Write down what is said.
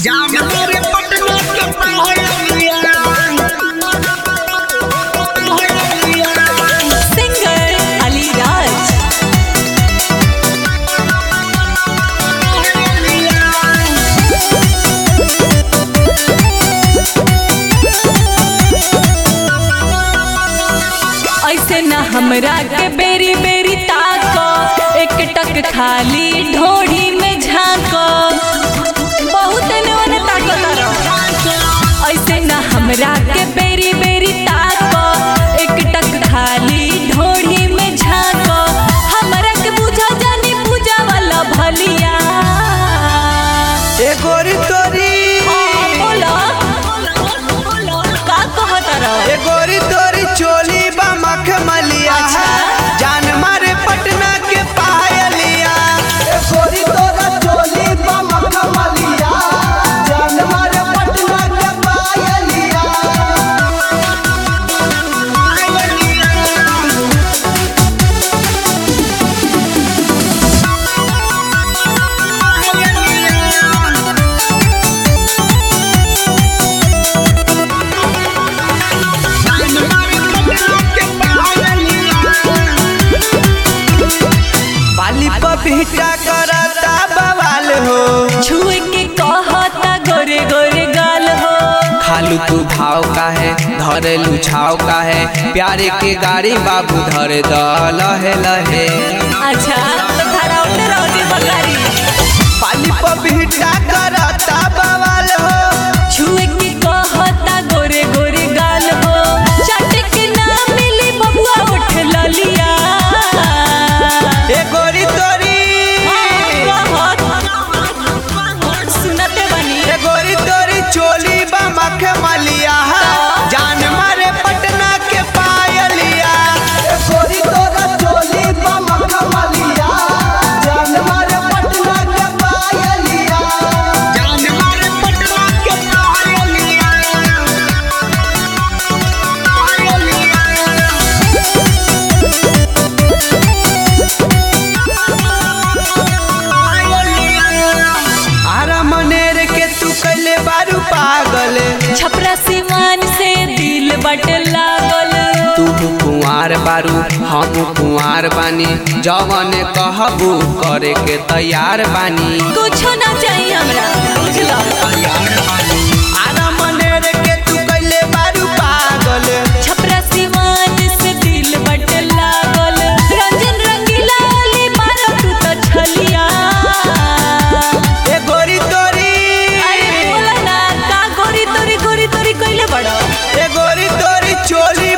जामनगर पटना के पहाड़िया सिंगर अलीराज ऐसे न हमरा के बेरी बेरी ताको एक टक खाली ढोढ़ी में झांको बहुत ने ताको तारो ऐसे न हमरा के बेरी बेरी ताको एक टक खाली ढोढ़ी में झांको हमरा के बुझा जानी पूजा वाला भलिया ए गोरी तोरी हाँ, बोलो का कहत रहो ए गोरी तोरी चोली बा मखमलिया अच्छा। जान मारे पटना के पायलिया ए गोरी तोरा चोली बा मखमलिया जान मारे पटना के पायलिया बाली पपीता करता बवाल हो छुए के कहता गोरे गोरे गाल हो खालू तू भाव का है धरेलू छाव का है प्यारे के गाड़ी बाबू धरे द लहे लहे अच्छा तो धरा उठे रहो जी बकारी पाली पपीता करता बवाल हो छुए के कहता गोरे गोरे गाल हो चट के ना मिली बबुआ उठ ललिया ए गोरी तोरी सुनते बनी ए गोरी तोरी चोली बा मखे मलिया जान मारे पटना के पायलिया ए गोरी तोरा चोली बा मखे मलिया जान मारे पटना के पायलिया आरा मनेर के तू कैले बारू पागल छपरा सिवान से दिल बट लागल तू कुंवार बारू हम कुंवार बानी जवन कहबू करे के तैयार बानी कुछो ना चाहिए हमरा बुझलो आरा मनेर के तू कैले बारू पागल छपरा सिवान से दिल बट लागल रंजन रंगीला वाली मारो तू तो छलिया ए गोरी तोरी अरे बोला ना का गोरी तोरी गोरी तोरी कइले बड़ो ए गोरी तोरी चोली